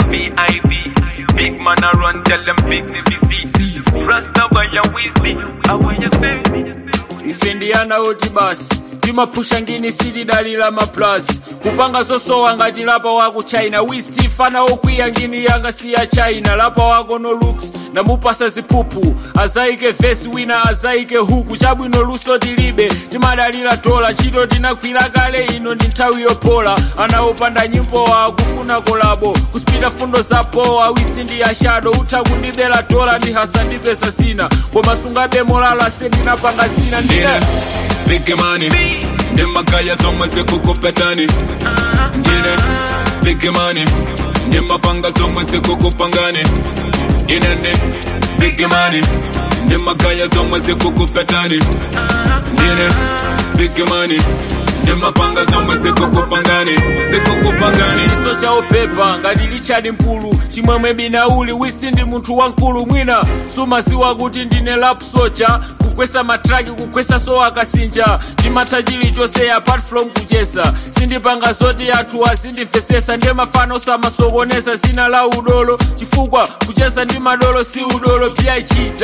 VIP. Big man a run, tell them big nevi see. Rasta by your wisdom, how when you say? ife ndiyana oti basi timapusha ngini sitidalira maplasi kupanga zosowa ngati lapa wako china wisti fana okwiya ngini yanga si ya china lapa wako no looks namupasa ziphuphu azaike vesi wina azaike huku chabwino luso tilibe timadalira dola chito tinakwira kale ino ndi nthawi yopola anaopanda nyimbo wa kufuna kolabo kuspita fundo za powa wisti ndi ya shado utha kundibela dola ndi hasandipesa sina koma sungabe molala sendinapanga zina ndine Ndine Big money Ndi magaya zomwe zikukupetani Ndine Big money Ndi mapanga zomwe zikukupangani Ine ndi Big money Ndi magaya zomwe zikukupetani Ndine Big money Ndi mapanga zomwe zikukupangani Zikukupangani chiso cha upepa ngati lichadi mpulu chimwemwe binauli wisi ndi munthu wamkulu mwina sumaziwa kuti ndine lap socha kukwesa matraki kukwesa so akasinja timatha chilichonse apart from kuchesa sindipanga zoti anthu azindimvesesa ndiye mafano samasokoneza zina la udolo chifukwa kuchesa ndi madolo si udolo pig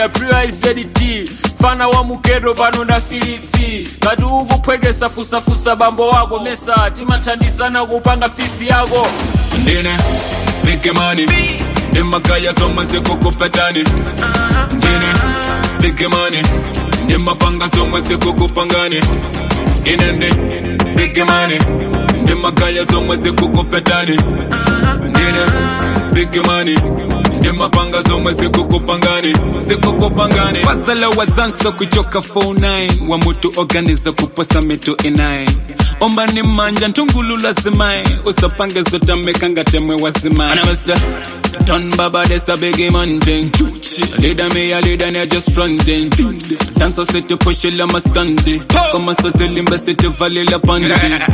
wizt fana wa mugedo pano ndafilitsi ngati ukuphwekesa fusafusa bambo wako mesa timathandizana kupanga fisi yako Ndine Big money Ndi magaya zomwe zikukupetani Ndine Big money Ndi mapanga zomwe zikukupangani Ine ndi Big money Ndi magaya zomwe zikukupetani Ndine Big money Ndi mapanga zomwe zikukupangani Zikukupangani Fasala wadzanso kuchoka 49 Wa mutu organiza kuposa mitu inayi omba ni manja ntungulula zimayi usapange zotameka ngatemwe wazimayi anamasa Don Baba, this a biggie man thing. Leader me a leader, they just fronting. Dance a city push it, I'm a stunty. Come on, so silimba city valley la pandi.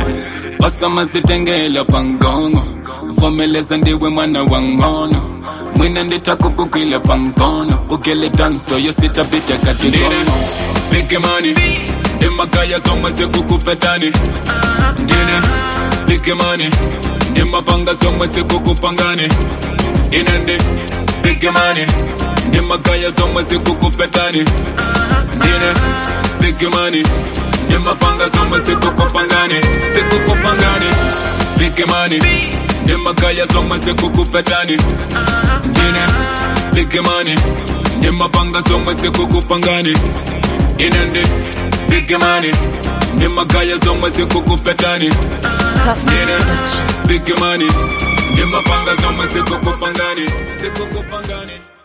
Osama zitengela pangongo. Vomeleza ndiwe mwana wangono. Mwina nditako kukwila pangono. Ukele danso, yo sita bitya katigono. Big money. Ndi magaya zomwe zikukupetani. Ndine. Big money. Ndi mapanga zomwe zikukupangani. Ine ndi big money Ndi magaya zomwe zikukupetani Ndine big money Ndi mapanga zomwe zikukupangani Zikukupangani Big money Ndi magaya zomwe zikukupetani Ndine big money Ndi mapanga zomwe zikukupangani Ine ndi big money Ndi magaya zomwe zikukupetani Ndine big money Ndi mapanga zomwe zikukupangani Zikukupangani